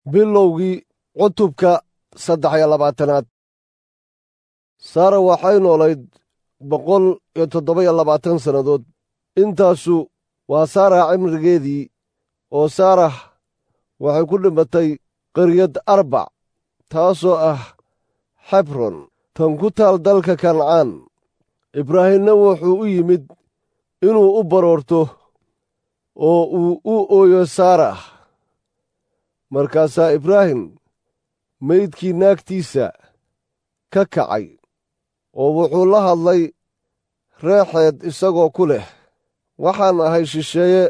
bilowgii cutubka saddex iyo labaatanaad saara waxay noolayd boqol iyo toddoba iyo labaatan sannadood intaasu waa saarax cimrigeedii oo saarax waxay ku dhimatay qaryad arbac taasoo ah xebron tan ku taal dalka kancaan ibraahimna wuxuu u yimid inuu u baroorto oo uu u ooyo saarax markaasaa ibraahim meydkii naagtiisa ka kacay oo wuxuu la hadlay reexeed isagoo ku leh waxaan ahay shisheeye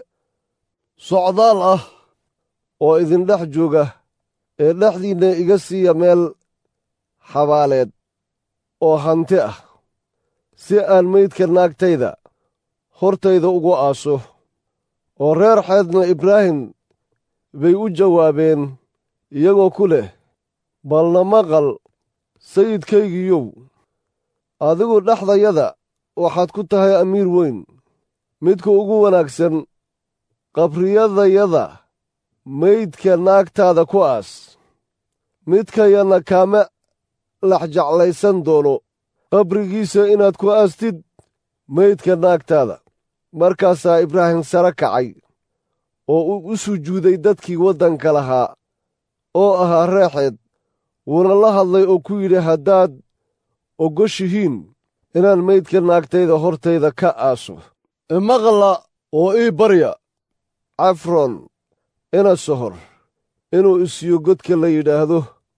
socdaal ah oo idindhex jooga ee dhexdiinna iga siiya meel xabaaleed oo hanti ah si aan meydka naagtayda hortayda ugu aaso oo reer xeedna ibraahim bay u jawaabeen iyagoo ku leh balna maqal sayidkaygiiyow adigu dhexdayada waxaad ku tahay amiir weyn midka ugu wanaagsan qabriyadayada meydka naagtaada ku aas midkayana kaama laxjeclaysan doono qabrigiisa inaad ku aastid meydka naagtaada markaasaa ibraahim sare kacay oo uu u sujuuday dadkii waddanka lahaa oo ahaa reexeed wuuna la hadlay oo ku yidhi haddaad ogoshihiin inaan meydka naagtayda hortayda ka aaso imaqla oo ii barya cafron ina sohor inuu isiyo godka la yidhaahdo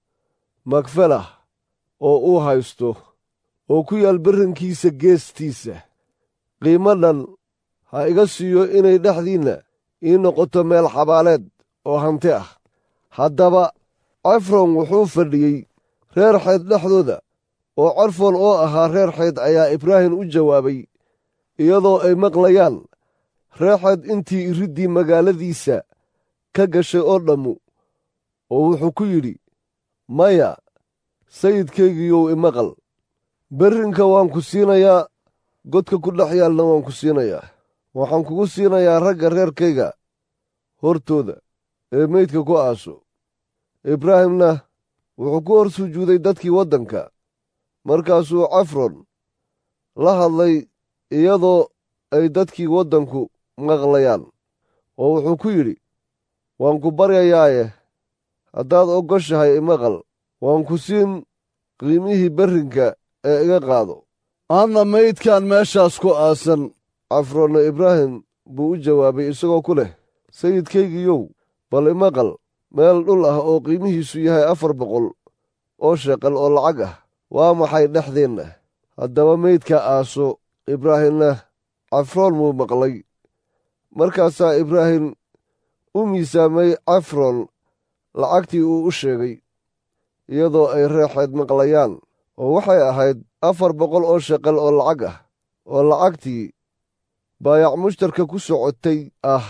makfalah oo uu haysto oo ku yaal barrankiisa geestiisa qiimo dhan ha iga siiyo inay dhexdiinna ii noqoto meel xabaaleed oo hanti ah haddaba cefron wuxuu fadhiyey reer xeyd dhexdooda oo carfon oo ahaa reer xeyd ayaa ibraahim u jawaabay iyadoo ay maqlayaan reexeed intii iriddii magaaladiisa ka gashay oo dhammu oo wuxuu ku yidhi maya sayidkaygiiyow imaqal berrinka waan ku siinayaa godka ku dhex yaalna waan ku siinayaa waxaan kugu siinayaa ragga reerkayga hortooda ee meydka ku aaso ibraahimna wuxuu ku hor sujuuday dadkii waddanka markaasuu cafron la hadlay iyadoo ay dadkii waddanku maqlayaan oo wuxuu ku yidhi waan ku baryayaaye haddaad ogoshahay imaqal waan ku siin qiimihii berrinka ee iga qaado adna meydkan meeshaas ku aasan cafroonna ibraahim buu u jawaabay isagoo ku leh sayidkaygiiyow bal imaqal meel dhul ah oo qiimihiisu yahay afar boqol oo sheqal oo lacag ah waa maxay dhexdeenna haddaba meydka aaso ibraahimna cafroon muu maqlay markaasaa ibraahim u miisaamay cafron lacagtii uu u sheegay iyadoo ay reexeed maqlayaan oo waxay ahayd afar boqol oo sheqal oo lacag ah oo lacagtii baayac mushtarka ku socotay ah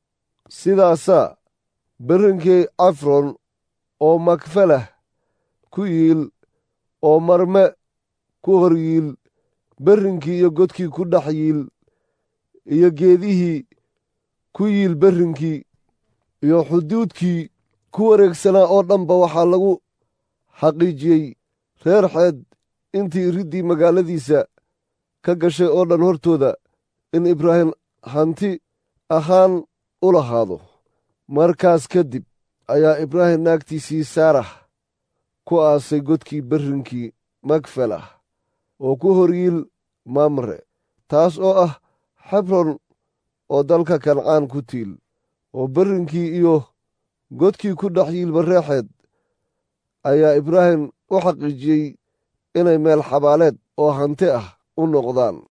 sidaasaa berrinkii cafron oo makfalah ku yiil oo marme ku hor yiil berrinkii iyo godkii ku dhex yiil iyo geedihii ku yiil berrinkii iyo xuduudkii ku wareegsanaa oo dhanba waxaa lagu xaqiijiyey reer xeed intii iriddii magaaladiisa ka gashay oo dhan hortooda in ibraahim hanti ahaan u lahaado markaas kadib ayaa ibraahim naagtiisii saarax ku aasay godkii berrinkii makfalah oo ku hor yiil mamre taas oo ah xebron oo dalka kancaan ku tiil oo berrinkii iyo godkii ku dhex yiilba reexeed ayaa ibraahim u xaqiijiyey inay meel xabaaleed oo hanti ah u noqdaan